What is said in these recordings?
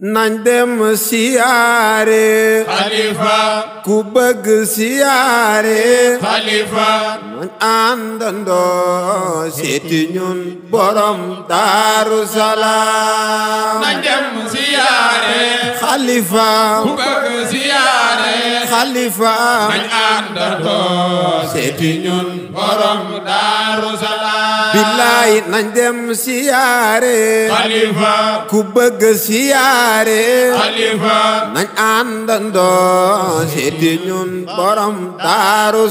nañ dem siyaare xalifa ku bëgg siyaare xalifa nañ àndandoo seeti ñun borom daaru salaam nañ dem siyaare xalifa ku bëgg siyaare xalifa nañ àndandoo seeti ñun borom daaru salaam billaay nañ dem siyaare xalifa ku bëgg siyaare xalifa nañ àndandoo seeti ñun borom daaru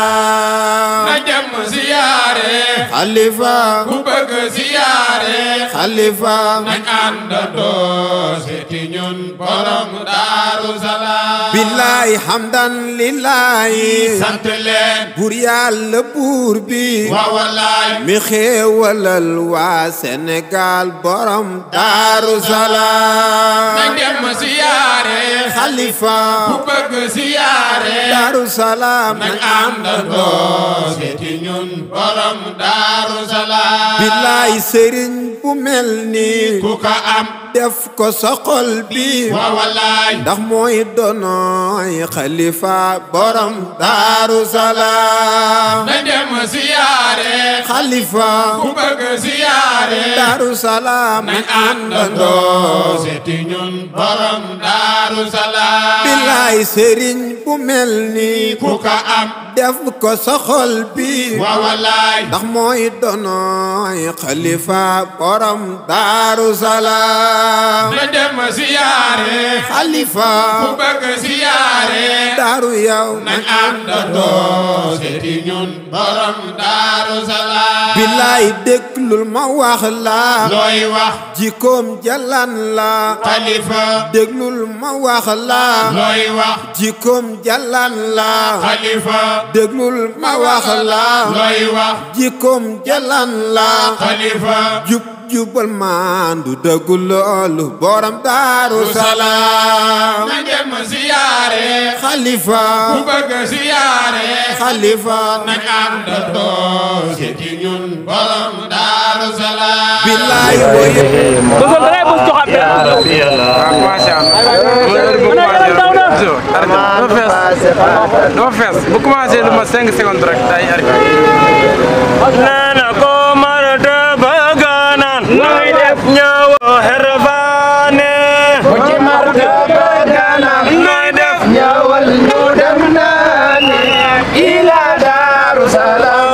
salaam nañ dem siyaare xalifa ku bëgg siyaare xalifa nañ àndandoo seeti ñun borom daaru salaam billaay hamdan lillahi sant leen buur yàlla buur bi waa wallaay mi xéewalal waa Sénégal borom daaru salaam nañ dem siyaare xalifa ku bëgg siyaare daaru salaam nañ àndandoo seeti ñun borom daaru salaam billaay sëriñ bu mel ni ku ka am def ko sa xol bi waa wallaay ndax mooy donoy xalifa borom daaru salaam nañ dem siyaare xalifa ku bëgg siyaare daaru salaam nañ àndandoo seeti ñun borom daaru salaam billaay sëriñ bu mel ni ku ka am def ko sa xol bi waa wallaay ndax mooy donoy xalifa borom daaru salaam nañ dem siyaare xalifa ku bëgg siyaare daaru yow nañ àndandoo seeti ñun borom daaru salaam billaay déglul ma wax la looy wax jikoom jalan la xalifa déglul ma wax la looy wax jikoom jalan la xalifa déglul ma wax la looy wax jikoom jalan la xalifa jub jubal maandu dëggu loolu borom daaru salaam nañ dem siyaare xalifa ku bëgg siyaare xalifa nañ àndandoo seeti ñun borom daaru salaam billaay woy Bosol da ngay bos joxaat benn. commencé am heure bu commencé dafa fees bu commencé lu ma 5 secondes rek day arrêté. nana ko marata baganan noy def ñawo herfane ko ci marata baganan noy def ñawal ñu dem nani ila daru salam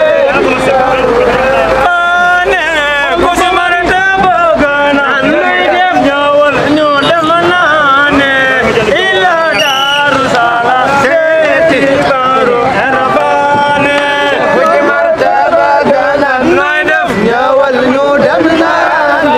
ko ci marata baganan noy def ñawal ñu dem nani ila daru salam seeti baru herfane ko ci marata baganan noy def ñawal ñu dem nani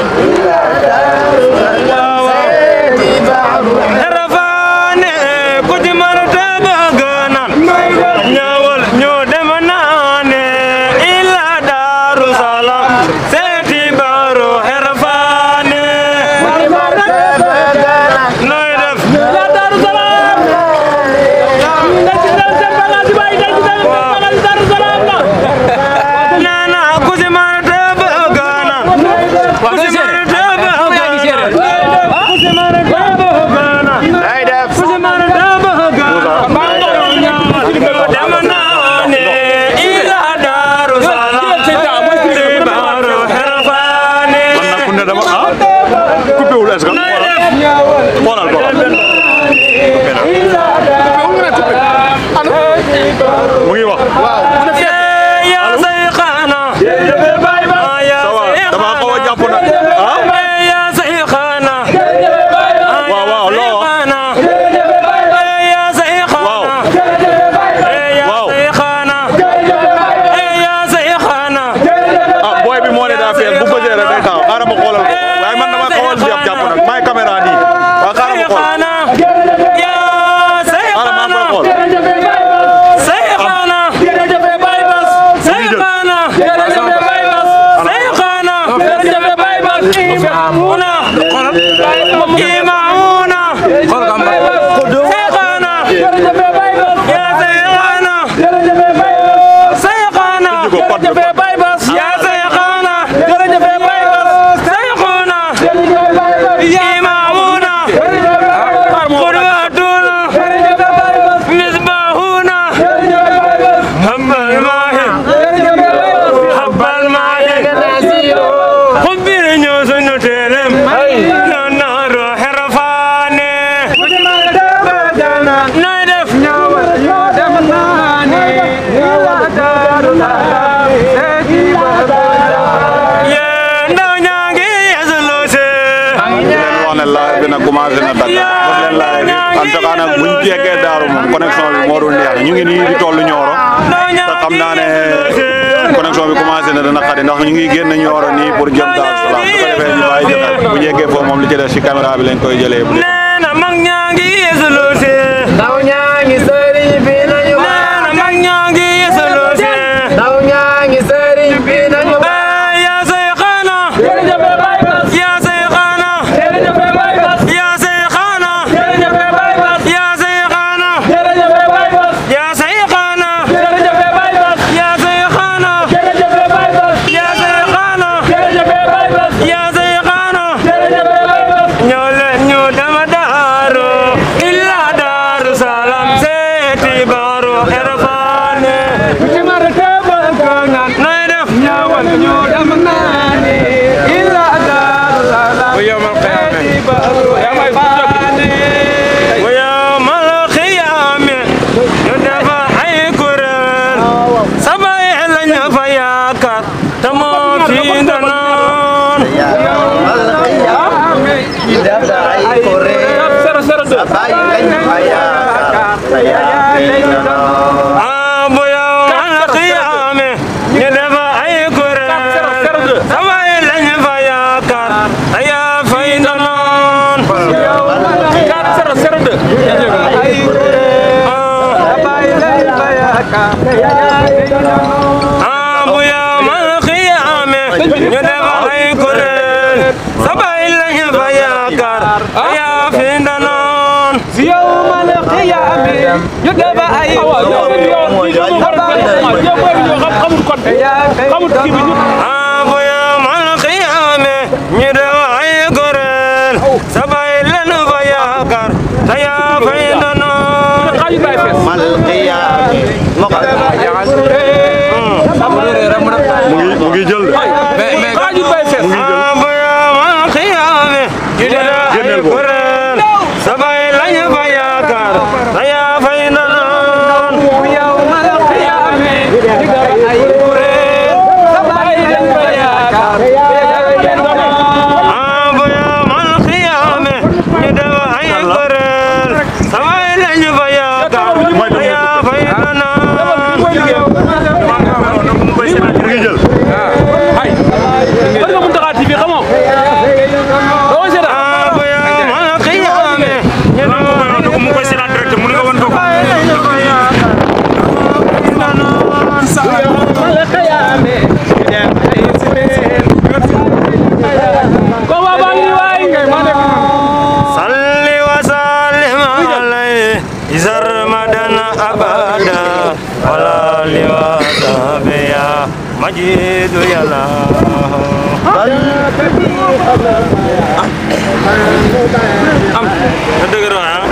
Herfane ku ci marata baganan ñawal ñu dem nani ila daru salam seeti baru herfane nooy def ila daru salam nana ku ci marata baganan ku ci marata baganan ku ci marata baganan ku ci marata baganan dem nani ila daru salam seeti baru herfane ku ne dama ah coupé wul est-ce que xoolal xoolal mu ngi wax ya sayxana ya ça va dama xaw a jàpp na ah ya sayxana waaw waaw loo wax ya sayxana waaw ya waaw. sayxana ya sayxana ah booy bi moo ne daa fees bu bëggee rek day taxaw xaaral ma xoolal ko waaye man dama xaw a jàpp jàpp nag maay caméra nii waaw xaaral ma xool sayxana ya xaaral maa ngi koy sayxana xool sayxana sayxana sayxana imamuna imamuna sayxana ya sayxana sayxana Tijji ko, pot bi, pot. ya sayxana sayxana ima wax ne live bi nag commencé na dagg def leen live bi en tout cas nag buñ yeggee daaru moom connexion bi moo dul neex ñu ngi nii di toll Nioro te xam naa ne connexion bi commencé na dana xadi ndax ñu ngi génn Nioro nii pour jëm Daaru Salaam su ko defee ñu bàyyi jël bu ñu yeggee foofu moom li ci des ci caméra bi lañ koy jëlee bu dee nee na mag ñaa ngi yeesaloo si ndaw ñaa ngi sëriñ bi nañu nee na mag ñaa ngi yeesaloo si ndaw ñaa ngi sëriñ bi nañu Eh, yaa say xaana yaa say xaana yaa say xaana yaa say xaana yaa say xaana yaa say xaana yaa say xaana yaa say xaana ñoo leen ñu dama daaru illa daaru salam seeti baaru erfaane nooy def bu yomal xiyaame wa yawmal xiyaame ñu defa ay kuréel sabay lañu fa yaakaar te moo fi gënoon ah bu yawmal xiyaame ñu defa ay kuréel sabay lañu fa yaakaar te yaa fay gënoon ah bu yawmal xiyaame ñu def ay kuréel sabay lañu fa yaakaar yaa fi ndanoon ah bu yawmal xiyaame ñu def ay kuréel sabay lañu fa yaakaar yaa fi ndanoon mu ngi mu ngi jël de ah bu yawmal xiyaame ñu def ay génneel boobu. kuréel sabay lañu fa yaakaar yaa fi ndanoon ah bu yawmal xiyaame ñu def ay kuréel sabay lañu fa yaakaar yaa fay ndanoon mu ngi jël ah bu yawmal xiyaame ñu def mu koy seetaan direct mu nga won ko salli wa sallim alayhi sarmadan abada wala li wa sahbiya majidu yàlla am na dëgër ah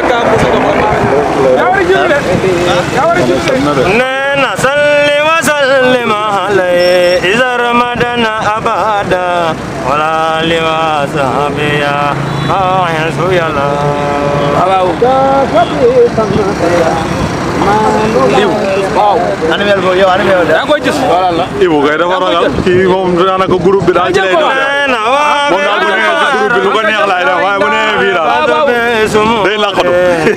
nee na salli wa sallim alayhi sarmadan abada wala li wa sahbiya majidu yàlla Ibu kay dafa ragal kii moom daanaka groupe bi daal ci lay doon nee na waa moom daal bu ñëwee ci groupe bi lu ko neex laay def waaye bu ñëwee fii daal day laqatu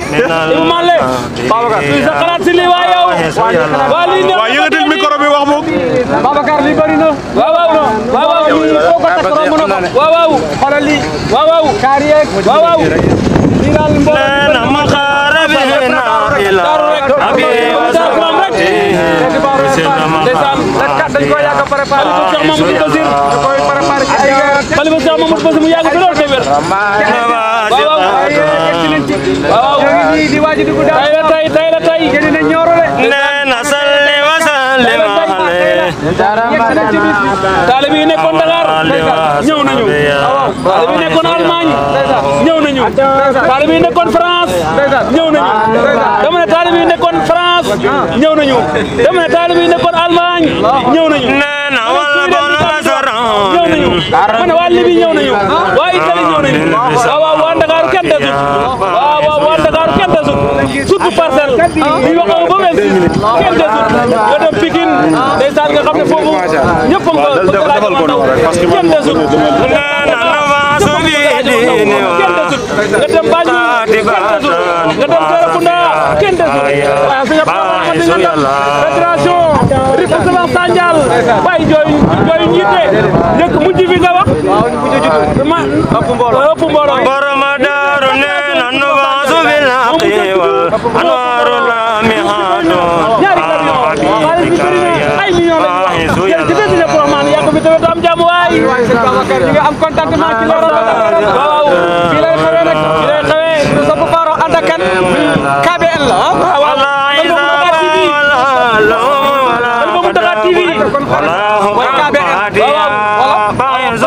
waaye yëngatil micro bi wax moom Babacar li bëri na waaw waaw waaw waaw lii foo ko takk romb na ko waaw waaw xoolal lii waaw waaw kaar yeeg waaw waaw lii daal mbooloo nee na ma xaare bi na ila abi wasabati sina ma ndeysaan kat dañ koy yàgg a préparé ko Cheikh Mamadou Basir da koy préparé ci ay xalifa Cheikh Mamadou Basir mu yàgg fi lool te wér waaw waaw waaw ñii di waaj a dugg daal tey la tey tey la tey génn na ñooro de nee na salli wa sallim alayhi taalibe yi nekkoon Dakar ñëw nañu taalibe yi nekkoon Allemagne ñëw nañu taalibe yi nekkoon France ñëw nañu dama ne taalibe yi nekkoon France ñëw nañu dama ne taalibe yi nekkoon Allemagne ñëw nañu nee na wal bon asaran ñëw nañu ma ne waa Libi ñëw nañu waa Italie ñëw nañu waaw waaw waa Ndakaaru kenn desut waaw waaw waa Ndakaaru kenn desut surtout parcelle bi waxoo ba mel kenn desut nga dem Pikine ndeysaan nga xam ne foofu ñëpp a nga defal ko noonu rek parce que man kenn desut nee na nga dem Banjul kenn desul nga dem Serekunda kenn desul waaye sëñ Abdourahmane fédération Rufisque Sandial waaye jooy jooy njiite njëkk mujj fi nga wax ma ëpp mbooloo ëpp mbooloo برما دار نين النواس بالعقيوة أنوار لامحات ñaari camion xaalis bi bëri na ay millions lañ wax yéen ci bés yi pour man yaa ko fi tamit am jàmm waay Babacar ñu ngi am contentement ci loolu waaw fii lay xewee nag fii lay xewee nous sommes Faro ànd ak kan KBL la ah ولا إذا ولا لوم ولا قدام ولا حكم هاديا باعث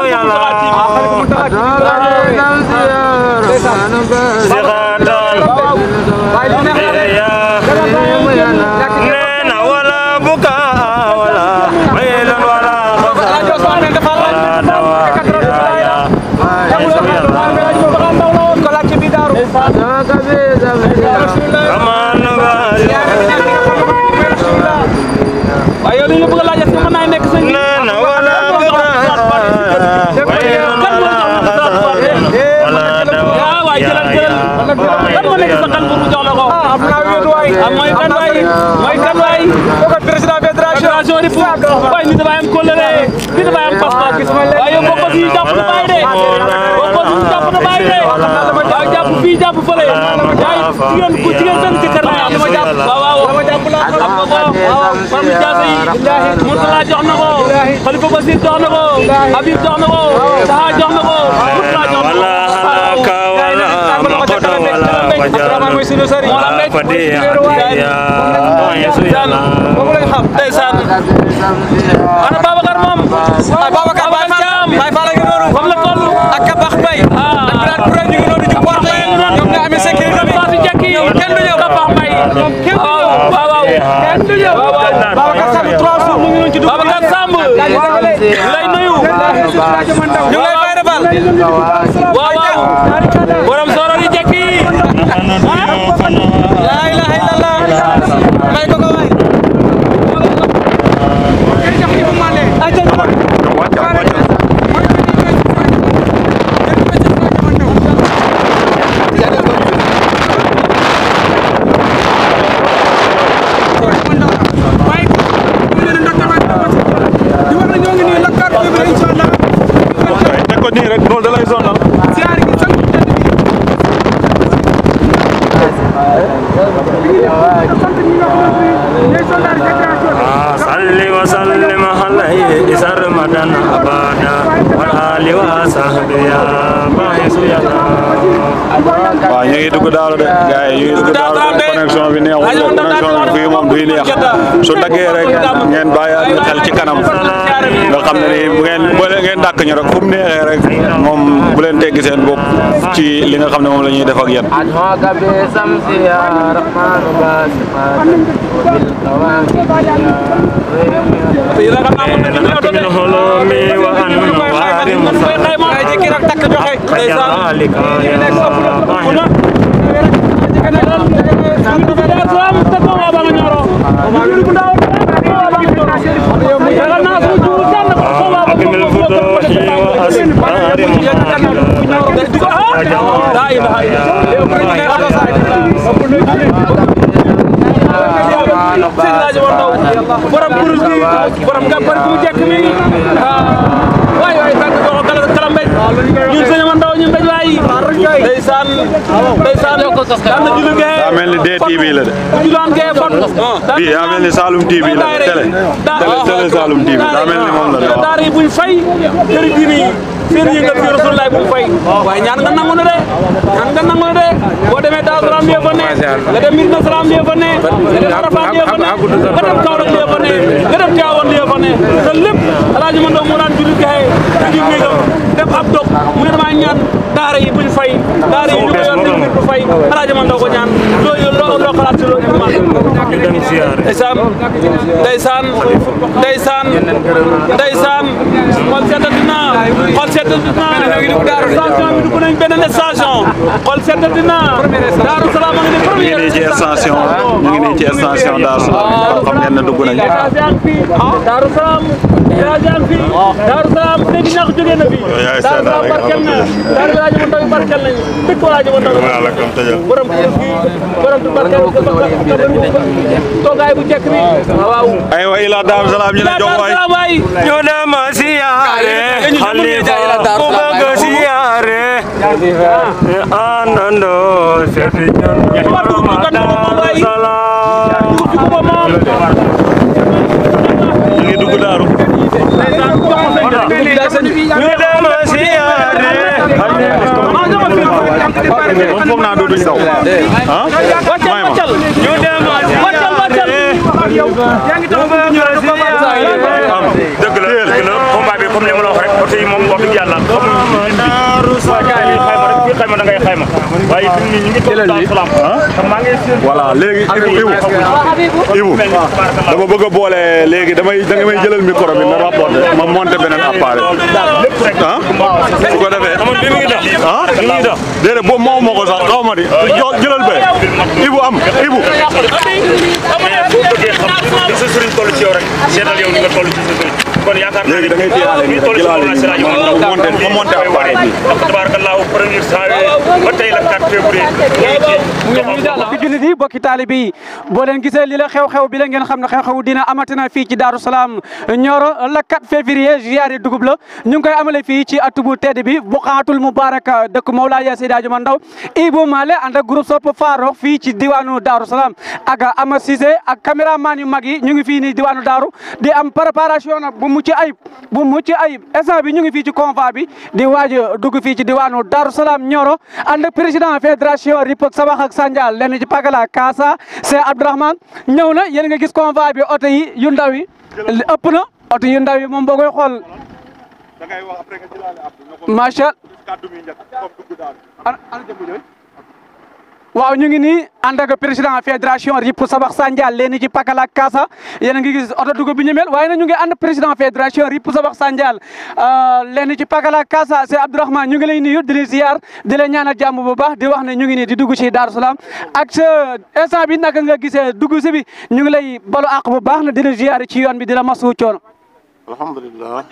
نين ولا بكاء ولا ويل ولا خزان ولا دواء كما نبالي waaye yow li ñu bëgg a laaj est-ce que mën naa nekk sëñ bi نين ولا بكاء ويل ولا خزان ولا ah waay jëlal jëlal kan moo nekk sa kan pour mu jox la ko am naa wéet waay ah mooy kan waay mooy kan waay kooku président fédération fédération di fu waaye nit dafay am kóllëre nit dafay am pas-pas waaye yow boo ko fii jàpp na bàyyi de boo ko fii jàpp na bàyyi de waaw jàpp fii jàpp fële yaay jigéen ku jigéen benn jëkkër la am waaw waaw am nga ko waaw Fam Diasa yi Mourtala jox na ko Khalifa Basir jox na ko Habib jox na ko Taha jox na ko Mourtala jox na ko ولا هلاك ولا مقت ولا فجر ولا فديع يا يسوع boobu lañ xam ndeysaan ana Babacar moom Babacar Baye Fall Baye Fall a ngi noonu comme la toll ak Kabax Mbaye ak Birane Touré ñu ngi noonu ci porte yi ñoom ñoo amee sécurité bi Fatou Diakki kenn du ñëw Kapax Mbaye waaw waaw waaw kenn du ñëw waaw waaw Babacar Samb trois jours mu ngi noonu ci dugub Babacar Samb lay nuyu ñu ngi lay Baye Fall waaw waaw borom soro di Diakki la ilaha illallah may ko ko waay teg ko nii rek loolu da lay sonal صل وسلم عليه سرمدا ابدا والآل وصحبه يا باعث يا waaw ñu ngi dugg daal de gars yi ñu ngi dugg daal de connexion bi neexul de connexion bi fii moom duy neex su daggee rek ngeen bàyyi ñu xel ci kanam nga xam ne ni bu ngeen bu ngeen dàkk ñu rek fu mu neexee rek moom bu leen teggi seen bopp ci li nga xam ne moom la ñuy def ak yéen. أدعوك بسمس يا رحمن باسقات وبالكواكب من حلومي وأنوار كذلك يا أكمل الفتوح وأسرار محمد لا إله إلا borom kurus gi borom gàppar gi mu jekk mi waay waay tànk joxo kala kala mbéj ñun sëñ ma ndaw ñu mbéj waay ndeysaan ndeysaan daan na julli gee daa mel ni DTV la de julaan gee fot bii daa mel ni Saloum TV la de télé télé télé Saloum TV daa mel ni moom la de waaw. daara yi buñ fay këri diine yi seen yëngal fi Rasulullah buñ fay waaye ñaan nga nangu na de ñaan nga nangu na de boo demee Daaru Salaam bi fa ne nga dem Medina Salaam bi fa ne nga dem Arafat bi fa ne nga dem Kaolack bi fa ne nga dem Tivaouane bi fa ne te lépp alaaji ma ndaw moo daan julli gaye ci néegam def ab dog mu ne damaa ñaan daara yi buñ fay daara yi ñu ko yor ñu du fay alaaji ma ndaw ko ñaan loolu loo loo xalaat ci loolu man ndeysaan ndeysaan ndeysaan ndeysaan xol seddati na xol seddati na station bi dugg nañ beneen station xol seddati na Daaru Salaam a ngi ni ñu ngi première nii ci station ñu ngi nii ci station Darou Salaam kon xam ngeen ne dugg nañ Daaru Salaam village yaa ngi fi Daaru Salaam léegi ñax jógee na fi yaay Daaru Salaam seetaan rek barkel na Daaru Salaam ma ndaw barkel nañ dëkk waa ji ma ndaw Voilà, comme tëjal. borom kër gi borom tu barkel toogaay bu jekk bi waaw aywa ila Darou Salaam ñu ne jox waay Salaam waay ñu dem siyaare xalifa ku bëgg siyaare àndandoo seeti ñun borom Daaru Salaam ñu ngi dugg Darou ñu dem siyaare moom foog naa dootuñ daw ah may ma ñu dem siyaare am dëgg la dëgg la combat bi comme ni ma la wax rek oto yi moom wax dëgg yàlla Daaru xayma rek fii xayma da ngay xayma waaye fi mu ne ñu ngi toog Daaru Salaam te maa ngi seen voilà léegi Ibou Ibou dama bëgg a boole léegi damay da nga may jëlal micro bi nga rapporté ma monté beneen appareil lépp rek ah su ko defee bi mi ngi dox ah mi ngi dox déedéet boobu moo ma ko sax xaw ma di jo- jëlal be Ibou am Ibou boo bëggee xam li sa sëriñ toll ci yow rek seetal yow ni nga toll ci sa sëriñ kon yaakaar naa léegi da ngay téyaale ni nii toll ci jëlaale Mawlana nii Seydi ma Hadji monté ma monté appareil bi ndax tabarakallahu premier janvier ba tey la 4 février ñu ngi ci bokki jullit yi bokki taalibe yi boo leen gisee li la xew-xew bi la ngeen xam ne xew-xew dina amatina fii ci Daaru Salaam Nioro la 4 février ziyaare dugub la ñu ngi koy amale fii ci atu bu tedd bi Buqaatul Mubarak dëkk Mawlaaya Seydi Hadji Ndaw Ibou Malé ànd ak groupe Sopp Farokh fii ci diwaanu Daaru Salaam ak Ama Cissé ak caméraman yu mag yi ñu ngi fii nii diwaanu Daaru di am préparation nag bu mucc ayib bu mucc ayib instant bi ñu ngi fii ci convoi bi di waaj a dugg fii ci diwaanu Daaru Salaam Nioro ànd ak président fédération Ripok Sabax ak Sandial lenn ci Pagala Kaasa c'est Abdourahmane ñëw na yéen nga gis convoi bi oto yi yu ndaw yi li ëpp na oto yu ndaw yi moom boo koy xool macha waaw ñu ngi nii ànd ak président fédération Rip Sabax Sandial leen ci Pakala ak Kaasa yéen a ngi gis oto dugub bi ñu mel waaye nag ñu ngi ànd président fédération Rip Sabax Sandial leen ci Pakala ak Kaasa c'est Abdourahmane ñu ngi lay nuyu di la ziar di la ñaanal jàmm bu baax di wax ne ñu ngi nii di dugg ci Darou Salaam ak sa instant bi naka nga gisee dugg si bi ñu ngi lay balu àq bu baax na di la ziar ci yoon bi di la masu coono. alhamdulilah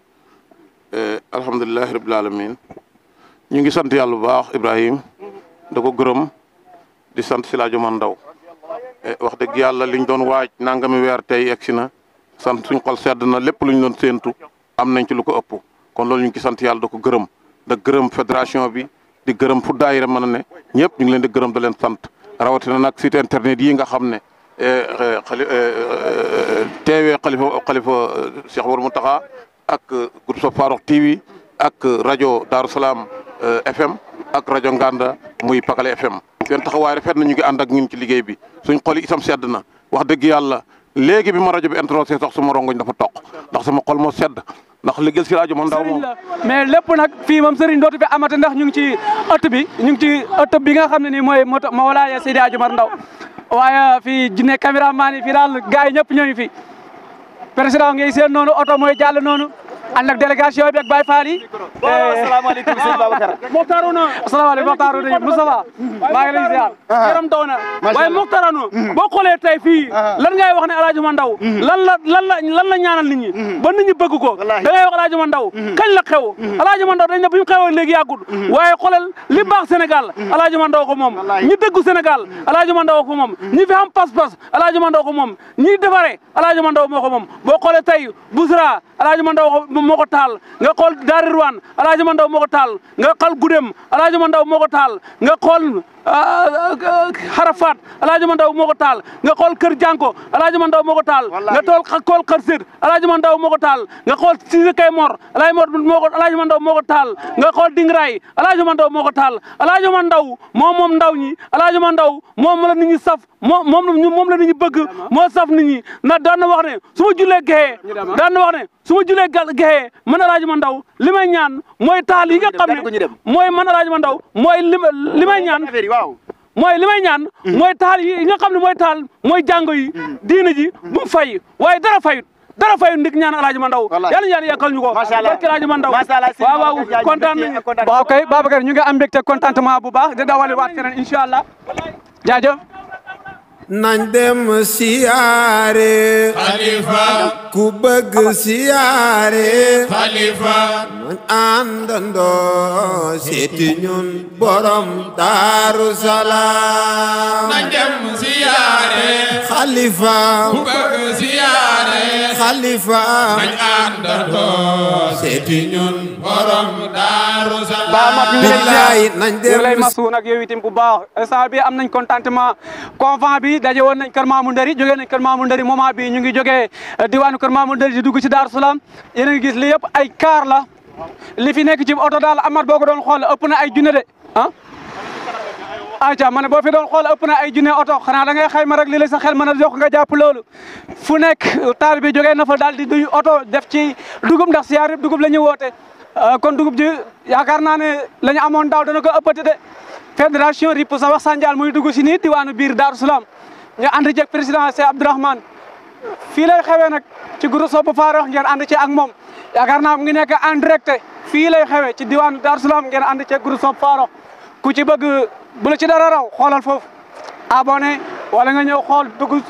alhamdulilahi rabil alamin ñu ngi sant yàlla bu baax Ibrahim da ko gërëm di sant si laajo man ndaw wax dëgg yàlla liñ doon waaj nangami weer tey egsi na sant suñ xol sedd na lépp luñ doon séentu am nañ ci lu ko ëpp kon loolu ñu ngi ci sant yàlla da ko gërëm da gërëm fédération bi di gërëm fu daayira mën a ne ñëpp ñu ngi leen di gërëm da leen sant rawatina nag site internet yi nga xam ne xali teewee xalifa xalifa Cheikh War Mountakha ak groupe Sopp Farokh TV ak rajo Darou Salaam FM ak rajo Nganda muy Pakala FM seen taxawaay rafet na ñu ngi ànd ak ñun ci liggéey bi suñ xol yi itam sedd na wax dëgg yàlla léegi bi ma rajo bi introsé sax sama rongoñ dafa toq ndax sama xol moo sedd ndax liggéey si rajo man ndaw moom mais lépp nag fii moom Serigne dootu fi amate ndax ñu ngi ci ëtt bi ñu ngi ci ëtt bi nga xam ne nii mooy moto Mawlaaya Seydi Hadji Omar Ndaw waaye fii jinne caméraman yi fii daal gars yi ñëpp ñooñu fi président ngay seen noonu oto mooy jàll noonu ànd ak délégation bi ak Baye Fall yi. asalaamaaleykum sëñ Babacar. Mokhtarouna. asalaamaaleykum Mokhtarouna Moustapha. maa ngi lay ziar. yaram daw na waaye Mokhtarouna. boo xoolee tey fii. lan ngay wax ne El Hadj Omar Ndaw. lan la lan la lan la ñaanal nit ñi. ba nit ñi bëgg ko. da ngay wax El Hadj Omar Ndaw. kañ la xew. El Hadj Omar Ndaw dañ ne bu ñu xewoon léegi yàggul. waaye xoolal li baax Sénégal El Hadj Omar Ndaw ko moom. ñi dëggu Sénégal El Hadj Omar Ndaw ko moom. ñi fi am pas-pas El Hadj Omar Ndaw ko moom. ñi defaree El Hadj Omar Ndaw moo ko moom boo xoolee tey Bousra El Hadj Omar Ndaw moo ko taal nga xool Daari Rouane El Hadj Omar Ndaw moo ko taal nga xool Gudem El Hadj Omar Ndaw moo ko taal nga xool Harafat El Hadj Omar Ndaw moo ko taal nga xool Kër Janko El Hadj Omar Ndaw moo ko taal nga tool xool Kër Sir El Hadj Omar Ndaw moo ko taal nga xool Cissé Kay Mor El Hadj moo ko El Hadj Omar Ndaw moo ko taal nga xool Dingray El Hadj Omar Ndaw moo ko taal El Hadj Omar Ndaw moom moom ndaw ñi El Hadj Omar Ndaw moom la nit ñi saf moom moom moom la nit ñi bëgg moo saf nit ñi ndax daan na wax ne su ma jullee gexee daan na wax ne su ma julee gal gexee man El Hadj Omar Ndaw li may ñaan mooy taal yi nga xam ne mooy man El Hadj Omar Ndaw mooy li li may ñaan mooy li may ñaan mooy taal yi nga xam ne mooy taal mooy jàngo yi diina ji bu mu fay waaye dara fayut dara fayut ndik ñaan alaaji ma ndaw yàlla yàlla yàkkal ñu ko barke alaaji ma ndaw waaw waaw kontaan nañu waaw kay Babacar ñu ngi am mbégte contentement bu baax di dawali waat keneen incha allah jaajëf nañ dem siyaare Khalifa ku bëgg siyaare Khalifa nañ àndandoo seeti ñun borom Daaru Salaam nañ dem siyaare Khalifa ku bëgg siyaare Khalifa nañ àndandoo seeti ñun borom Daaru Salaam ba mat ñu ngi lay billaay ziar nañ ñu ngi lay dem masu nag yow itam bu baax instant bi am nañ contentement convent bi daje woon nañ kër Mamou Ndari jógee nañ kër Mamou Ndari moment bi ñu ngi jógee diwaanu kër Mamou Ndari di dugg ci Daaru Salaam yéen a ngi gis li yëpp ay car la li fi nekk ci oto daal amat boo ko doon xool ëpp na ay junne de ah aca ma ne boo fi doon xool ëpp na ay junne oto xanaa da ngay xayma rek li la sa xel mën a jox nga jàpp loolu fu nekk taal bi jógee na fa daal di duy oto def ci dugub ndax siyaar yëpp dugub la ñu woote kon dugub ji yaakaar naa ne la ñu amoon daaw dana ko ëppati de fédération RIP sa wax Sandial muy dugg si nii diwaanu biir Daaru Salaam ñu ànd ceeg président Cheikh Abdourahmane fii lay xewee nag ci groupe Sopp Farox ngeen ànd ci ak moom yaakaar naa mu ngi nekk en direct fii lay xewee ci diwaanu Daaru Salaam ngeen ànd ceeg groupe Sopp Farox ku ci bëgg bu la ci dara raw xoolal foofu abonné wala nga ñëw xool dugg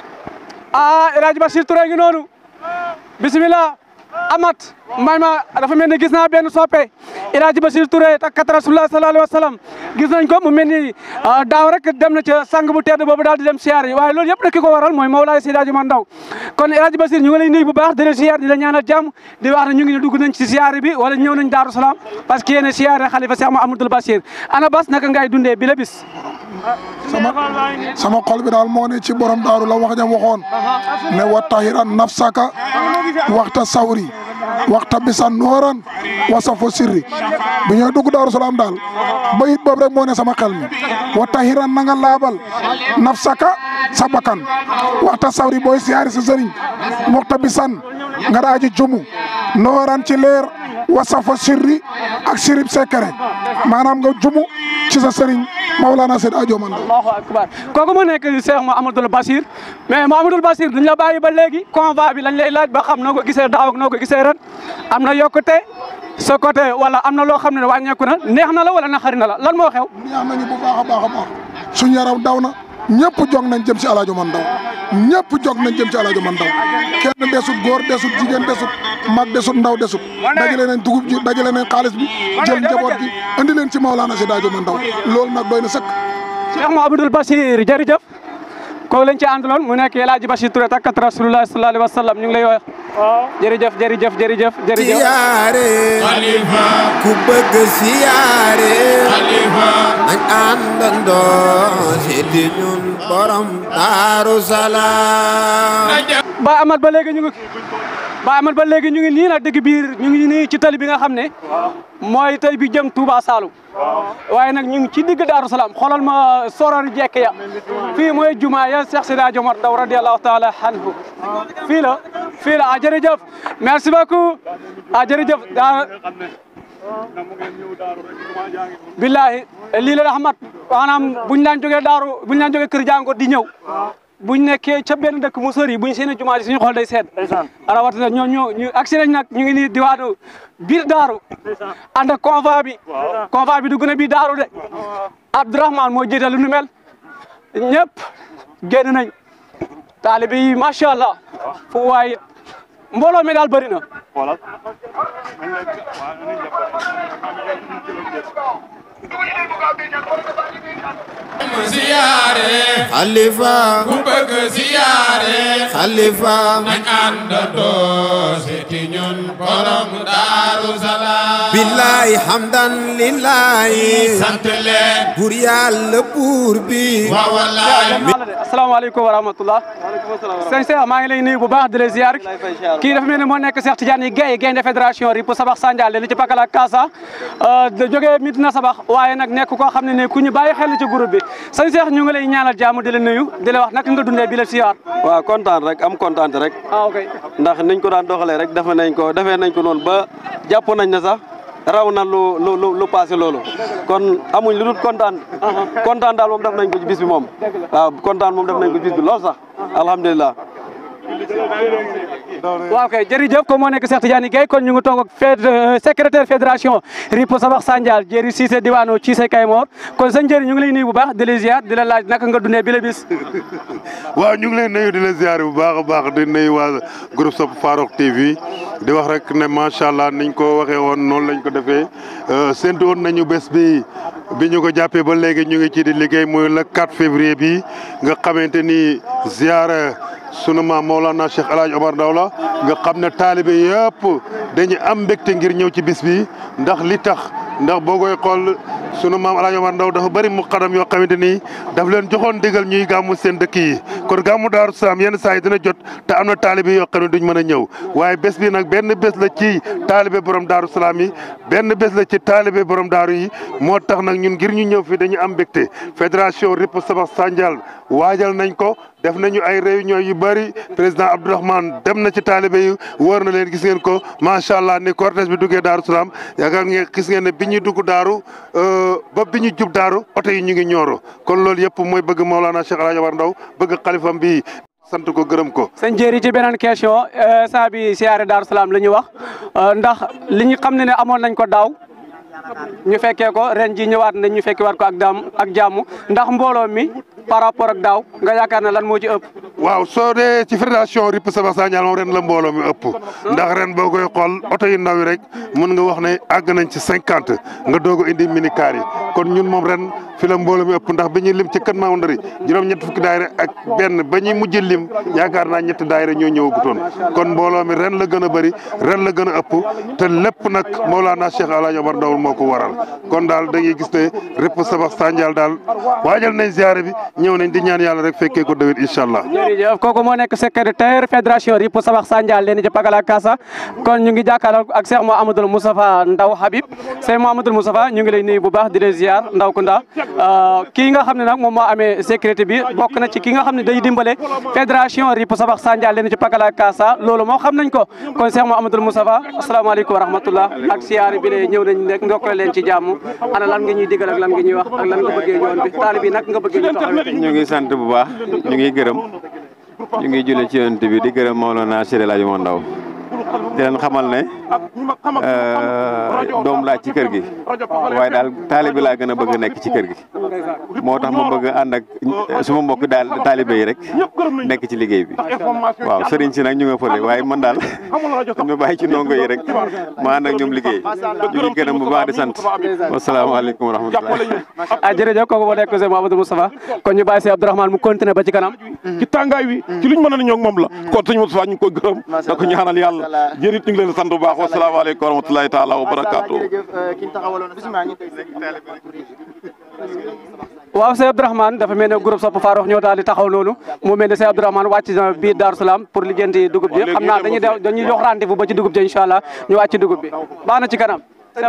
ah El Hadj Bachir Touré ngi noonu bisimilah amat may ma dafa mel ni gis naa benn soppe El Hadj Bachir Touré takkat rasulullah sallallahu alayhi wa sallam gis nañ ko mu mel ni daaw rek dem na ca sang bu tedd boobu daal di dem siyaar yi waaye loolu yëpp nag ki ko waral mooy Mawlaay Seydi Hadji Omar Ndaw kon El Hadj Bachir ñu ngi lay nuyu bu baax di la siyaar di la ñaanal jàmm di wax ne ñu ngi ne dugg nañ ci siyaar bi wala ñëw nañ Daaru Salaam parce que yéen siyaare xalifa Cheikh Mouhamadoul Bachir ana bas naka ngay dundee bi la bis sama sama xol bi daal moo ne ci borom daaru la wax jam waxoon ne wa tahiran nafsaka waxta sawri waxta bisan nooran wasafo sirri bu ñooy dugg daaru salaam daal bayit boobu rek moo ne sama xel mi wa tahiran na nga laabal nafsaka sa bakkan waxta sawri booy siyaari sa sëriñ waxta bisan nga daaji jumu nooran ci leer wasafo sirri ak sirib sekere maanaam nga jumu ci sa sëriñ Mawlana Seydi Hadji Omar Ndaw allahu akbar kooku mu nekk Cheikh Mouhamadoul Bachir mais Mouhamadoul Bachir duñ la bàyyi ba léegi convoi bi lañ lay laaj ba xam noo ko gisee daaw ak noo ko gisee ren am na yokkute sa côté wala am na loo xam ne wàññeeku na neex na la wala naxari na la lan moo xew neex nañu bu baax a baax a baax suñu yaram daw na ñëpp jog nañ jëm ci El Hadji Omar Ndaw ñëpp jog nañ jëm ci El Hadji Omar Ndaw kenn desut góor desut jigéen desut mag desut ndaw desut dajale nañ dugub ji dajale nañ xaalis bi jël njaboot gi andi leen ci Mawlana Seydi Hadji Omar Ndaw loolu nag doy na sëkk Cheikh Mouhamadoul Bachir jërëjëf kooku lañ ci àndaloon mu nekk El Hadji Bachir Touré takkat rasulullah sallallahu alayhi wa sallam ñu ngi lay wax jërëjëf jërëjëf jërëjëf jërëjëf siyaare Khalifa ku bëgg siyaare Khalifa nañ àndandoo seeti ñun borom Daaru Salaam nañ dem Ba Amat ba léegi ñu ngi Ba Amat ba léegi ñu ngi nii nag dëgg biir ñu ngi nii ci tali bi nga xam ne mooy tali bi jëm Touba Saloum waaye nag ñu ngi ci digg Daaru Salaam xoolal ma soror jekk ya fii mooy jumaa ya Cheikh Seydi Hadji Omar Ndaw radiyallahu taala anhu fii la fii la ah jërëjëf merci beaucoup ah jërëjëf daa billahi lii la Ahmad maanaam buñ daan jógee daaru buñ daan jógee kër jàngo di ñëw buñ nekkee ca benn dëkk mu sori buñ seen jumaa ji suñu xool day seet rawatina ñoo ñoo ñu agsi nañ nag ñu ngi nii diwaanu biir daaru ànd ak convoi bi convoi bi dugg na biir daaru de Abdourahmane moo jiite lu nu mel ñëpp génn nañ taalibe yi macha allah fu waay mbooloo mi daal bëri na siyaare Khalifa ku bëgg siyaare Khalifa nañ àndandoo seeti ñun borom Daaru Salaam billahi hamdan lillahi sant leen buur yàlla buur bi wa wallaay asalaamaaleykum wa rahmatullah sëñ Cheikh maa ngi lay nuyu bu baax di la ziar kii dafa mel ne moo nekk Cheikh Tidiane Gaye gaynde fédération RIP Sabax Sandial li ci Pakala Kasa da jógee Medina Sabax waaye nag nekk koo xam ne ne ku ñu bàyyi xel ci groupe bi sëñ Cheikh ñu ngi lay ñaanal jàmm di la nuyu di la wax naka nga dundee bi la ziar waaw kontaan rek am kontaan rek ah ok ndax niñ ko daan doxalee rek defe nañ ko defee nañ ko noonu ba jàpp nañ ne sax raw na lu lu lu lu passé loolu kon amuñ lu dul kontaan kontaan daal moom def nañ ko ci bis bi moom waaw kontaan moom def nañ ko ci bis bi lool sax alhamdulilah waaw kay jërëjëf ko moo nekk Cheikh Tidiane Gueye kon ñu ngi toog ak fed secrétaire fédération Ripo Sabax Sandial Jéeri Cissé diwaanu Cissé Kaymoor kon sëñ Jéeri ñu ngi lay nuyu bu baax di la ziar di la laaj naka nga dundee bi la bis waaw ñu ngi lay nuyu di la ziar bu baax a baax di nuyu waa groupe Sopp Farokh TV di wax rek ne macha allah niñ ko waxee woon noonu lañ ko defee séntu woon nañu bés bi bi ñu ko jàppee ba léegi ñu ngi ci di liggéey muy le 4 février bi nga xamante ni ziar sunu maam Mawlana Cheikh El Hadj Omar Ndaw la nga xam ne taalibe yëpp dañu am mbégte ngir ñëw ci bis bi ndax li tax ndax boo koy xool sunu maam El Hadj Omar Ndaw dafa bëri muqaddam yoo xamante ni daf leen joxoon digal ñuy gàmmu seen dëkk yi kon gàmmu Daaru Salaam yenn saa yi dina jot te am na taalibe yoo xam ne duñ mën a ñëw waaye bés bi nag benn bés la ci taalibe borom Daaru Salaam yi benn bés la ci taalibe borom daaru yi moo tax nag ñun ngir ñu ñëw fii dañu am mbégte fédération Ripo Sabax Sandial waajal nañ ko def nañu ay réunion yu bëri président Abdourahmane dem na ci taalibe yi wóor na leen gis ngeen ko macha allah ni cortège bi duggee Daaru Salaam yaakaar ngeen gis ngeen ne bi ñuy dugg daaru ba bi ñu jub daaru oto yi ñu ngi ñooro kon loolu yëpp mooy bëgg Maolana Cheikh El Hadj Omar Ndaw bëgg xalifam bi sant ko gërëm ko. sëñ Jéeri ci beneen question saa bi siyaare Daaru Salaam la ñu wax ndax li ñu xam ne ne amoon nañ ko daaw ñu fekkee ko ren ji ñëwaat nañ ñu fekkee waat ko ak daam ak jàmm ndax mbooloo mi par rapport ak daaw nga yaakaar ne lan moo ci ëpp. waaw soo dee ci fédération Ripo Sabax Sandial moom ren la mbooloo mi ëpp ndax ren boo koy xool oto yu ndaw yi rek mën nga wax ne àgg nañ ci cinquante nga doog a indi minicar yi kon ñun moom ren fi la mbooloo mi ëpp ndax bi ñuy lim ci kën maa ndari juróom-ñett fukki daayira ak benn ba ñuy mujj lim yaakaar naa ñetti daayira ñoo ñëwagutoon kon mbooloo mi ren la gën a bëri ren la gën a ëpp te lépp nag Mawlana Cheikh El Hadj Omar Ndaw moo ko waral kon daal dañuy gis ne Ripo Sabax Sandial daal waajal nañ ziare bi ñëw nañ di ñaan yàlla rek fekkee ko déwén incha allah. jërëjëf kooku moo nekk secrétaire fédération Ripo Sabax Sandial leen ci Pagala Kasa kon ñu ngi jàkkaarloo ak Cheikh Mouhamadoul Moustapha Ndaw Habib Cheikh Mouhamadoul Moustapha ñu ngi lay nuyu bu baax di la ziar Ndaw Kunda kii nga xam ne nag moom moo amee sécurité bi bokk na ci ki nga xam ne day dimbale fédération Ripo Sabax Sandial leen ci Pagala Kasa loolu moo xam nañ ko kon Cheikh Mouhamadoul Moustapha asalaamaaleykum wa rahmatullah ak siyaare bi ne ñëw nañ rek ndokkale leen ci jàmm ana lan nga ñuy digal ak lan nga ñuy wax ak lan nga bëggee ñoon bi taali bi nag nga bëggee ñu taxawee ñu ngi sant bu baax ñu ngi gërëm ñu ngi julli ci yonent bi di gërëm Mawlana Cheikh El Hadj Omar Ndaw di leen xamal ne doom laa ci kër gi waaye daal taalibe laa gën a bëgg nekk ci kër gi moo tax ma bëgg ànd ak suma mbokk daal taalibe yi rek nekk ci liggéey bi waaw sëriñ si nag ñu nga fële waaye man daal ñu bàyyi ci ndongo yi rek ma ànd ak ñoom liggéey ñu ngi gërëm bu baax di sant wasalaamaaleykum wa rahmatulah. ah jërëjëf kooku moo nekk Cheikh Mouhamadou Moustapha kon ñu bàyyi si Abdourahmane mu continuer ba ci kanam ci tàngaay wi ci luñ mën a ñoo moom la kon sëñ Moustapha ñu ngi koy gërëm da ko ñaanal yàlla jërit ñu ngi leen sant bu baax wasalaamaaleykum wa rahmatulahi taala wa barakaatu waaw Cheikh Abdourahmane dafa mel ne groupe Sopp Farokh ñoo daal di taxaw noonu mu mel ne Cheikh Abdourahmane wàcc na biir Darou Salaam pour lijjanti dugub ji xam naa dañuy dañuy jox rendez-vous ba ci dugub ji incha allah ñu wàcc dugub bi baax na ci kanam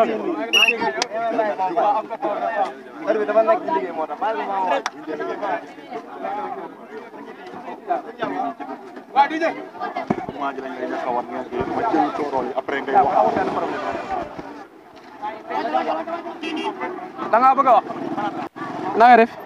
da ngaa bëgg a wax na nga def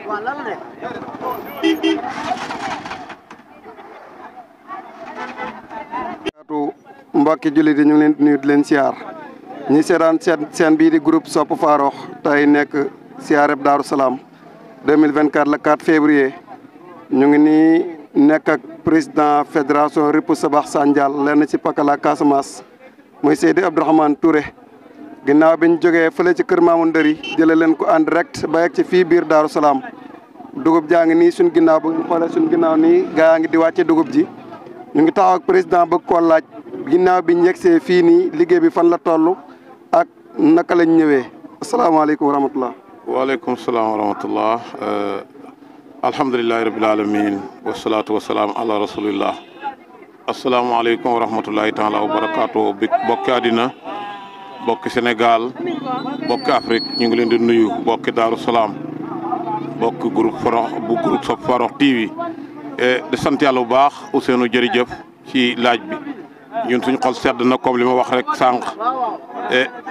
mbokki jullit yi ñu ngi leen di nuyu di leen siyaar ñi seetaan seen seen bii di groupe Sopp Farokh tey nekk siyaareb Daaru Salaam 2024 le 4 février ñu ngi nii nekk ak président fédération Ripo Sabax Sandial lenn ci Pakala Casamance muy Seydi Abdourahmane Touré ginnaaw bi ñu jógee fële ci kër Maamu Ndëri jëlee leen ko en direct ba yegg ci fii biir Daaru Salaam dugub jaa ngi nii suñ ginnaaw bu ñu xoolee suñ ginnaaw nii gaa yaa ngi di wàcce dugub ji ñu ngi taxaw ak président bëgg koo laaj ginnaaw bi ñu yegsee fii nii liggéey bi fan la toll ak naka lañ ñëwee asalaamaaleykum wa rahmatullah waaleykum salaam wa rahmatullah alhamdulilahi rabil alamin wasalaatu wasalaam ala rasulillah asalaamaaleykum wa rahmatullahi taala wa barakaatu bi bokki àddina bokki Sénégal bokki Afrique ñu ngi leen di nuyu bokki Daaru Salaam bokki groupe Farokh bu groupe Sopp Farokh TV di sant yàlla bu baax Ousseynou jërëjëf ci laaj bi ñun suñu xol sedd na comme li ma wax rek sànq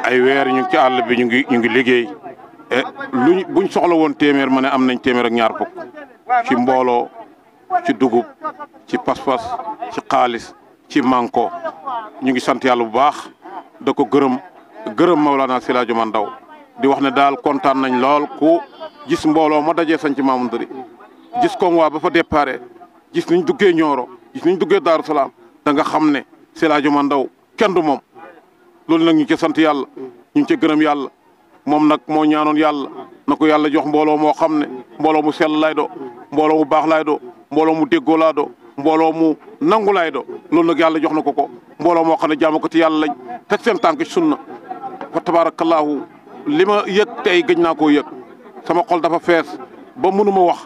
ay weer ñu ngi ci àll bi ñu ngi ñu ngi liggéey e luñ buñ soxla woon téeméer ma ne am nañ téeméer ak ñaar fukk ci mbooloo ci dugub ci pas-pas ci xaalis ci manko ñu ngi sant yàlla bu baax da ko gërëm gërëm Maulana Siraajo Man Ndaw di wax ne daal kontaan nañ lool ku gis mbooloo ma dajee sañ ci Mamoun Ndari gis ko waa ba fa déparé gis niñ duggee Nioro gis niñ duggee Daaru Salaam da nga xam ne Siraajo Man Ndaw kenn du moom loolu nag ñu ci sant yàlla ñu ngi ci gërëm yàlla moom nag moo ñaanoon yàlla na ko yàlla jox mbooloo moo xam ne mbooloo mu sell lay do mbooloo mu baax lay do mbooloo mu déggoo laa do mbooloo mu nangu lay do loolu nag yàlla jox na ko ko mbooloo moo xam ne jaamu ko ci yàlla lañ teg seen tànk ci sunna fa tabaarakallaahu li ma yëg tey gëj naa koo yëg sama xol dafa fees ba mënu ma wax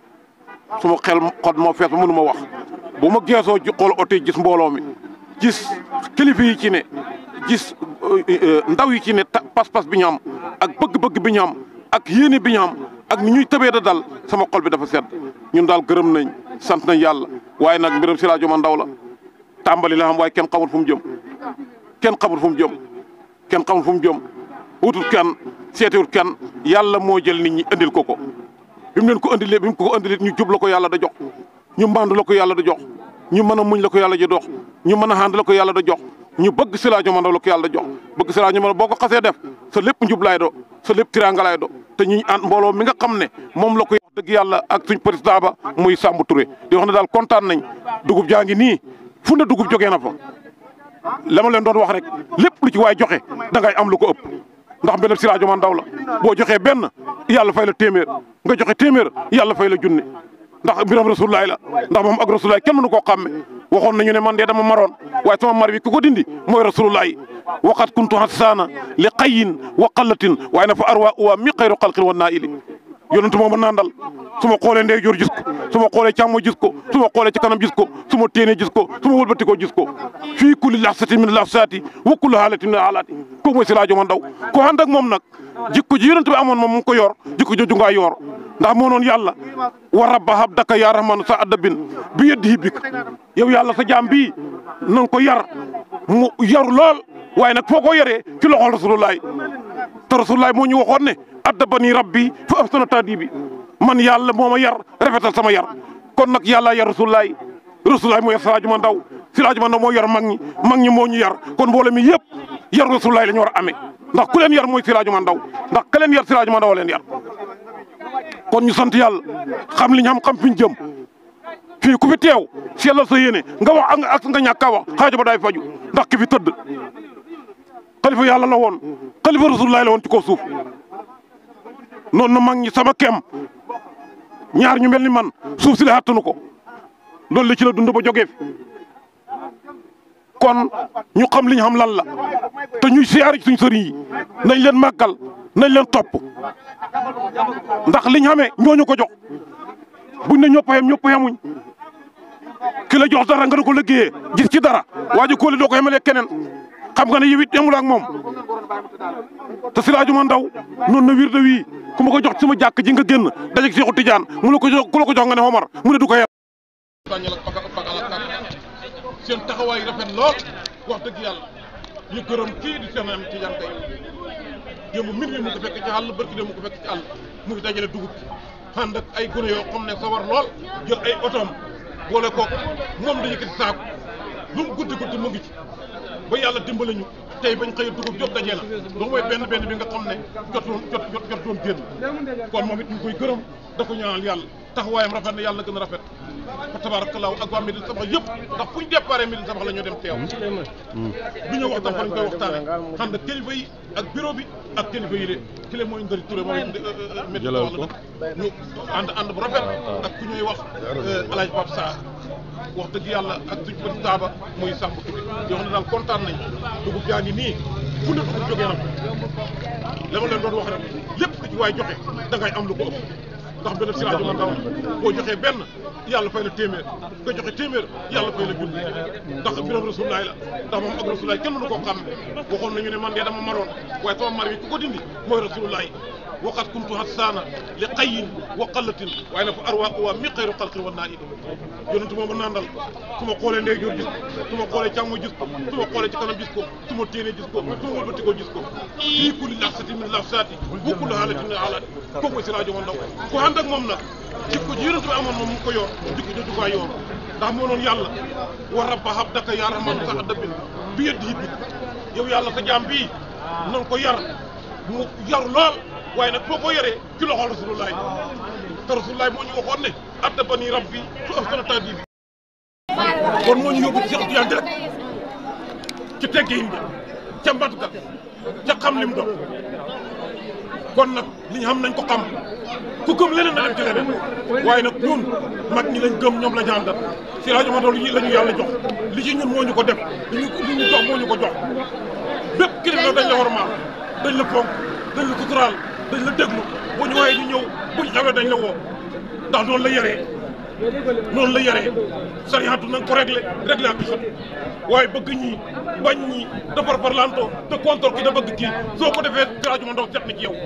suma xel xol moo fees ba mënu ma wax bu ma geesoo ji xool oto yi gis mbooloo mi gis kilifa yi ci ne gis ndaw yi ci ne pas-pas bi ñu am ak bëgg-bëgg bi ñu am ak yéene bi ñu am ak ni ñuy tëbee da dal sama xol bi dafa sedd ñun daal gërëm nañ sant nañ yàlla waaye nag mbiram Siraajo Man Ndaw la tàmbali la xam waaye kenn xamul fu mu jëm kenn xamul fu mu jëm kenn xamul fu mu jëm wutut kenn seetiwut kenn yàlla moo jël nit ñi indil ko ko bi mu leen ko indilee bi mu ko indilee ñu jub la ko yàlla da jox ñu mbandu la ko yàlla da jox ñu mën a muñ la ko yàlla ji dox ñu mën a ànd la ko yàlla da jox ñu bëgg Siraajo Man Ndaw la ko yàlla da jox bëgg Siraajo Man Ndaw boo ko xasee def sa lépp njub laay do sa lépp tiraanga laay do te ñu ànd mbooloo mi nga xam ne moom la ko wax dëgg yàlla ak suñ président ba muy Samb Touré di wax ne daal kontaan nañ dugub jaa ngi nii fu ne dugub jógee na fa la ma leen doon wax rek lépp lu ci waay joxe da ngay am lu ko ëpp ndax mbiram Siraajo Man Ndaw la boo joxee benn yàlla fay la téeméer nga joxe téeméer yàlla fay la junni ndax mbiram rasulullaay la ndax moom ak rasulullaay kenn mënu koo xàmme waxoon nañu ne man de dama maroon waaye sama mar bi ku ko dindi mooy rasulullaay waqat kuntu hasaana li xayin wa qallatin waaye na fa arwa uwa mi xayru xalqin wa naa ili yonentu mooma nandal su ma xoolee ndey joor gis ko su ma xoolee càmmo gis ko su ma xoolee ci kanam gis ko su ma téenee gis ko su ma wëlbatikoo gis ko fii kulli laxsati min laxsaati wa kulli haalatin min haalaati kooku mooy Siraajo Man Ndaw ko ànd ak moom nag jikko ji yonent bi amoon moom mu ngi ko yor jikko jooju ngaa yor ndax moo noon yàlla wa rabba habdaka yaa rahmanu sa addabin bi yeddi bik yow yàlla sa jaam bii na nga ko yar mu yaru lool waaye nag foo ko yaree ci loxol rasulullaay te rasulullaay moo ñu waxoon ne addabani rabbi fa ahsana taadibi man yàlla moo ma yar rafetal sama yar kon nag yàlla yar rasulullaay rasulullaay moo yar Siraajo Man Ndaw Siraajo Man Ndaw moo yar mag ñi mag ñi moo ñu yar kon mbooloo mi yëpp yar rasulullaay la ñu war a amee ndax ku leen yar mooy Siraajo Man Ndaw ndax ka leen yar Siraajo Man Ndaw leen yar kon ñu sant yàlla xam li ñu xam xam fi ñu jëm fii ku fi teew sellal sa yéene nga wax ak ak nga ñàkk a wax xaajo ba daay faju ndax ki fi tëdd xalifa yàlla la woon xalifa rasulullaay la woon ci kaw suuf noonu na mag ñi sama kem ñaar ñu mel ni man suuf si la xattanu ko loolu la ci la dund ba jógee fi kon ñu xam li ñu xam lan la te ñuy siyaare ci suñ sëriñ yi nañ leen màggal nañ leen topp ndax liñ xamee ñooñu ko jox buñ ne ñëpp a yem ñëpp a yemuñ ki la jox dara nga da ko liggéeyee gis ci dara waa ji kóoli doo ko yemalee keneen xam nga ne yow it yemul ak moom te Siraajo Man Ndaw noonu na wir de wii ku ma ko jox sama jàkk ji nga génn dajeeg Seexu Tijaan mu la ko jox ku la ko jox nga ne Omar mu ne du ko yar seen taxawaay rafet lool wax dëgg yàlla ñu gërëm kii di seen am Tijaan tey démb min mi mu ko fekk ci àll barki démb mu ko fekk ci àll mu ngi dajale dugub ànd ak ay gune yoo xam ne sawar lool jël ay otoom boole kook moom dañu yëkkati saako lu mu guddi guddi mu ngi ci ba yàlla dimbali ñu tey bañ xëy dugub jot dajee la donc mooy benn benn bi nga xam ne jotoon jot jot jot doon génn kon moom it ñu koy gërëm da ko ñaanal yàlla taxawaayam rafet na yàlla gën a rafet fa tabaarakallaahu ak waa Médina Sabax yëpp ndax fu ñu déparé Médina Sabax la ñu dem teew bi ñu waxtaan fa lañ koy waxtaane xam ne kilifa yi ak bureau bi ak kilifa yi de kile mooy Ndari Touré moom Médina Sabax la dëkk ñu ànd ànd bu rafet ak ku ñuy wax Alaaji Pape Sarr wax dëgg yàlla ak suñ bët taaba muy Samb Touré yoo xam ne daal kontaan nañ dugub jaa ngi nii fu ne dugub jógee na la ma leen doon wax rek lépp ku ci waay joxe da ngay am lu ko ëpp ndax benn siraajo ma ndaw boo joxee benn yàlla fay la téeméer nga joxe téeméer yàlla fay la junni ndax mbiram rasulaay la ndax moom ak rasulaay kenn mënu koo xam ne waxoon nañu ne man de dama maroon waaye sama mar bi ku ko dindi mooy rasulaay waqat kuntu hassaana li qayin wa qallatin waaye nag fa arwaaqu waa mi xayru xalqin wa naa it yonentu mooma nandal su ma xoolee ndeyjoor gis ko su ma xoolee càmmo gis ko su ma xoolee ci kanam gis ko su ma téenee gis ko su ma wëlbatikoo gis ko fii kulli laxsati min laxsaati bu kulli haalatin min haalaati kooku mooy siraajo ma ndaw ku ànd ak moom nag jikko ji yonentu bi amoon moom mu ko yor jikko jooju ko yor ndax moo noon yàlla wa rabba habdaka yaa rahmanu sa addabin bi yeddi hibbi yow yàlla sa jaam bii nan ko yar mu yaru lool waaye nag boo ko yoree ci loxol rasulullah te rasulullah moo ñu waxoon ne addabani rabbi su ahsana ta'dibi kon moo ñu yóbbu ci Cheikh Tidiane direct ci teggin bi ca mbat ga ca xam lim doon kon nag li ñu xam nañ ko xam ku gëm leneen na dem ci leneen waaye nag ñun mag ñi lañ gëm ñoom la ñu àndal si rajo ma doon la ñu yàlla jox li ci ñun moo ñu ko def li ñu li ñu jox moo ñu ko jox bépp kilifa dañ la war maal dañ la fonk dañ la suturaal dañ la déglu bu ñu waaye ñu ñëw bu ñu xewee dañ la woo ndax noonu la yaree noonu la yaree sariyaatu na nga ko réglé réglé ak xat waaye bëgg ñi bañ ñi defar parlanto te contre ki da bëgg kii soo ko defee rajo ma ndaw set na ci yow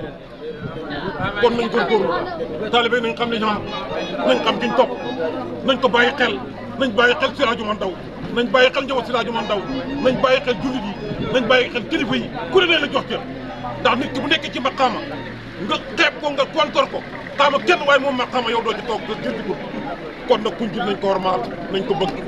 kon nañ góorgóorlu taalibe nañ xam ne ñu am nañ xam kiñ topp nañ ko bàyyi xel nañ bàyyi xel si rajo ma ndaw nañ bàyyi xel njaboot si rajo ma ndaw nañ bàyyi xel jullit yi nañ bàyyi xel kilifa yi ku ne la jox cër ndax nit ki bu nekkee ci maqaama nga xeeb ko nga kontor ko xaama kenn waaye moom maqaama yow doo ci toog nga jëndi ko kon nag kuñ jul nañ ko warmaal nañ ko bëgg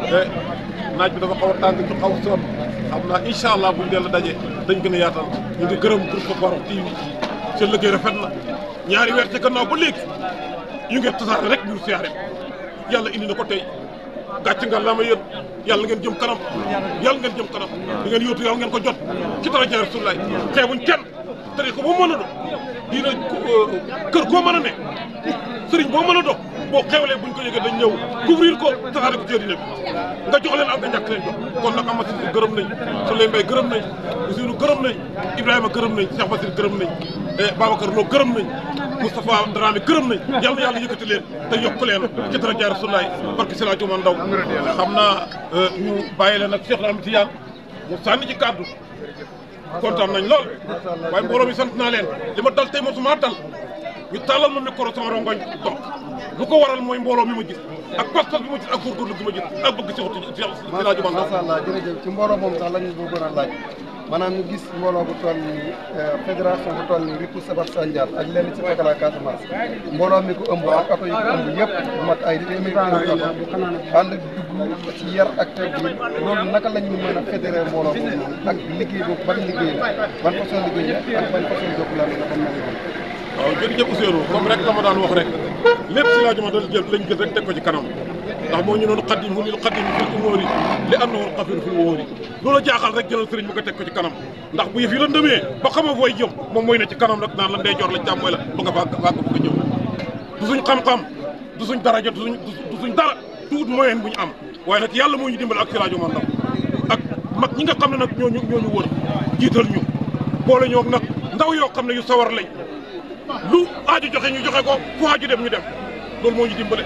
naaj bi dafa xaw a tàng ci xaw a sonn xam naa incha allah buñ dellu daje dañ gën a yaatal ñu ngi gërëm groupe Farokh TV seen liggéey rafet na ñaari weer ci gannaaw ba léegi ñu ngi tasaare rek ñu siyaare yàlla indi na ko tey gàcc nga laa ma yéen yàlla ngeen jëm kanam yàlla ngeen jëm kanam di ngeen yóotu yàlla ngeen ko jot ci daraja Rasulullaay xeebuñ kenn tari ko boo mën a do diina kër koo mën a ne sëriñ boo mën a do boo xewlee buñ ko yëgee dañ ñëw couvrir ko tasaare ko ci dina bi nga jox leen ak nga ñàkk leen jox kon nag Amath Cissé gërëm nañ Souley Mbaye gërëm nañ Ousseynou gërëm nañ Ibrahima gërëm nañ Cheikh Basir gërëm nañ Babacar Lo gërëm nañ Moustapha Dramé gërëm nañ yàlla na yàlla yëkkati leen te yokk leen ci dara jaar Rasulullaay barke si laa Juma Ndaw xam naa ñu bàyyi leen ak Cheikh Ahmed Tidiane mu sànni ci kàddu kontaan nañ lool waaye mbooloo mi sant naa leen li ma dal tey mosuma dal ñu tàllal ma micro sama rongoñ toog lu ko waral mooy mbooloo mi ma gis ak pas-pas bi ma gis ak góorgóorlu bi ma gis ak bëgg si waxtu si si laa Juma Ndaw macha allah jërëjëf ci mbooloo moom sax la ñu bëggoon a laaj maanaam ñu gis mbooloo bu toll ni fédération bu toll ni Ripu Sabar Sandial ak lenn ci Fekala Casamance mbooloo mi ko ëmb ak oto yi ko ëmb yëpp bu mat ay téeméeri kilomètre ànd dugg ci yar ak teggin loolu naka la ñu mën a fédéré mbooloo boobu noonu ak liggéey boobu ban liggéey la ban façon liggéey la ak ban façon jokkalante la ban mel waaw jërëjëf Ousseynou comme rek la ma daan wax rek lépp si laa Juma Ndaw jël lañ jël rek teg ko ci kanam ndax moo ñu noonu xaddim mu nil xaddim fil umóori li am na woon xafir fil wóori loolu jaaxal rek jëlal sëriñ bi nga teg ko ci kanam ndax bu yëf yi la ndëmee ba xama fooy jëm moom mooy ne ci kanam rek naan la ndey joor la càmmooy la ba nga faa fàgg bu nga jëm du suñ xam-xam du suñ daraja du suñ du suñ dara tuut moyen bu ñu am waaye nag yàlla moo ñu dimbal ak si laa Juma Ndaw ak mag ñi nga xam ne nag ñooñu ñooñu wër jiital ñu boole ñoo nag ndaw yoo xam ne yu sawar lañ lu aaju joxe ñu joxe ko fu aaju dem ñu dem loolu moo ñu dimbale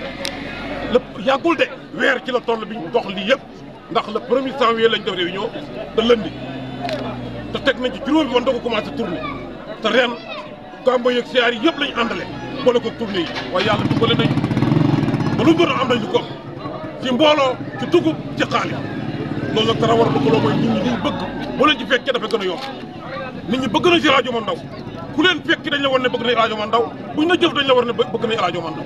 lépp yàggul de weer ci la toll bi ñu dox lii yëpp ndax le premier janvier lañ def réunion te lëndi te teg nañ ci juróomi bi woon da ko commencé tourné te ren gàmbo yeeg siyaar yi yëpp lañ àndale boole ko tourné yi waaye yàlla dimbale nañ ba lu doon am nañ lu ko ci mbooloo ci dugub ci xaalis loolu nag dara war a loo mooy nit ñi liñ bëgg boo leen ci fekkee dafa gën a yomb nit ñi bëgg nañ si rajo Ndaw ku leen fekki dañ la war ne bëgg nañ rajo Ndaw buñ la jëf dañ la war ne bëgg nañ rajo Ndaw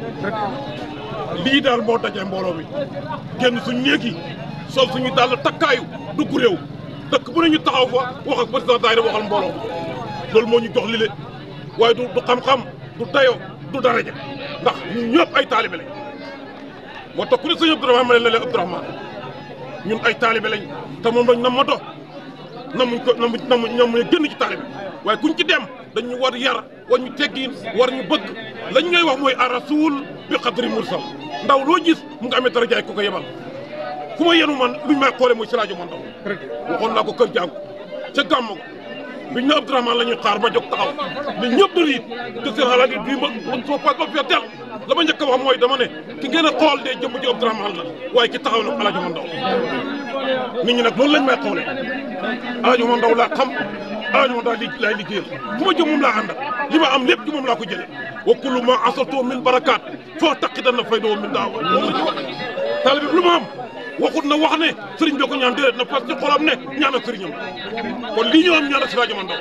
lii daal moo dajee mbooloo mi génn suñ néeg yi sol suñu dàll takkaayu dugg réew dëkk bu ne ñu taxaw fa wax ak président daayira waxal mbooloo loolu moo ñu jox li le waaye du du xam-xam du dayo du daraja ndax ñun ñëpp ay taalibe lañ moo tax ku ne sëñ Abdourahmane ma leen ne leen Abdourahmane ñun ay taalibe lañ te moom lañ nam ma do namuñ ko namuñ namuñ namuñ génn ci taalibe waaye kuñ ci dem dañu war yar war ñu teggiin war ñu bëgg lañ ngay wax mooy a rasul bi xadri mursal ndaw loo gis mu nga amee dara jaay ko ko yebal fu ma yenu man luñ may xoole mooy si rajo man ndaw waxoon naa ko kër jàngu ca gàmm biñ ne Abdourahmane la ñuy xaar ma jóg taxaw nit ñëpp da riit te seen xalaat yi bii ma man soo pas ba fee teel la ma njëkk a wax mooy dama ne ki ngeen a xool de jëmm ji Abdourahmane la waaye ki taxaw nag Alaaji Mandaw nit ñi nag loolu lañ may xoolee Alaaji Mandaw laa xam Alaaji Mandaw li laay liggéeyal fu ma jëm moom laa ànd ak li ma am lépp ci moom laa ko jëlee wa kullu ma asatoo min barakaat foo taqidan na fay doo min daawa loolu la ñu wax taalibe bi lu ma am waxut na wax ne sëriñ bi ko ñaan déedéet na fas ci xolam ne ñaanal sëriñam kon lii ñu am ñaanal si rajo Mandaw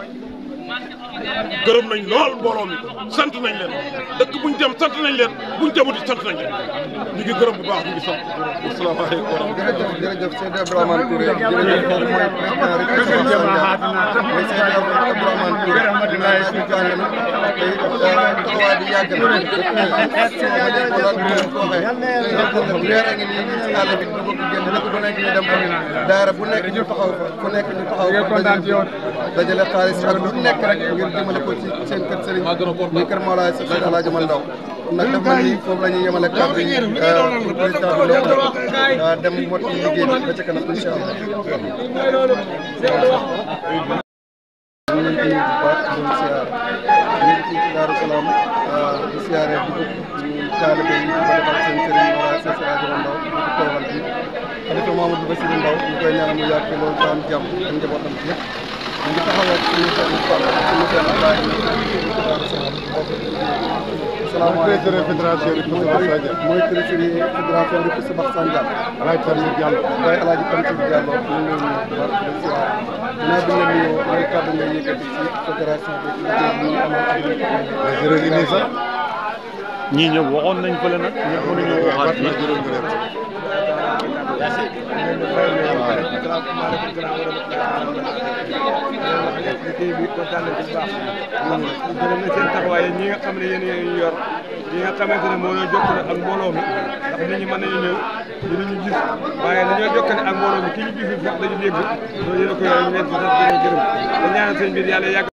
gërëm nañ lool mbooloo mi sant nañ leen dëkk buñ dem sant nañ leen buñ demut sant nañ leen ñu ngi gërëm bu baax ñu ngi sant asalaamaaleykum wa rahmatulah. jërëjëf jërëjëf Seydou Abdourahmane Touré jërëjëf kooku mooy président rek mooy Seydou Abdourahmane Touré dinaa suñu jàng na te taxawaay bi yàgg na action ba léegi ko laal ko waxee weer a ngi nii ñu ci àll bi ñu bëgg génn dëkk bu nekk ñu dem fa daara bu nekk ñu taxaw fa ku nekk ñu taxaw fa dajale dajale xaalis ak lu nekk rek ngir jëmale ko ci seen kër sëriñ muy kër Mawlaay Seex Seydi Alaaji Mandaw nag dafa mel ni foofu la ñuy yemale kàddu yi pour président bi ndox dem mot liggéey bi ba ca kanam incha allah. ñu ngi leen di nuyu bu baax di leen siyaar ñu ngi fii ci Daaru Salaam di siyaaree di ñu taalibe yi di ko defal seen sëriñ Mawlaay Seex Seydi Alaaji Mandaw di ko toogal fii xalifa Mamadou Bassirou Ndaw ñu koy ñaanal mu yàgg fi loolu taam jàmm ak njabootam bi yëpp ñu ngi taxaw ak suñu benn Fall suñu benn Ablaye ñu ngi fii ci Daaru Salaam bokk président fédération bi Koussa Bax Sandial mooy président fédération bi Koussa Bax Sandial Alaaji Tamsir Diallo waaye Alaaji Tamsir Diallo ñu ngi leen di baax di siyaar dinaa bi la nuyoo mooy kàddu nga yëkkati ci fédération bi ci liggéey bi ñu amal ak jërë ngi nii sax ñii ñëpp waxoon nañ fële nag ñëpp mënuñoo waxaat fii liggéey bi kontaan nañ ci bu baax gërëm na seen taxawaay ñi nga xam ne yéen yéen yor ñi nga xamante ne moo ñoo jokkale ak mbooloo mi ndax nit ñi mën nañu ñëw dinañu gis waaye dañoo jokkale ak mbooloo mi ki ñu gisul sax dañu dégg loolu yéen a ko yor ñu leen ci sant di leen gërëm te ñaanal seen biir yàlla yàgg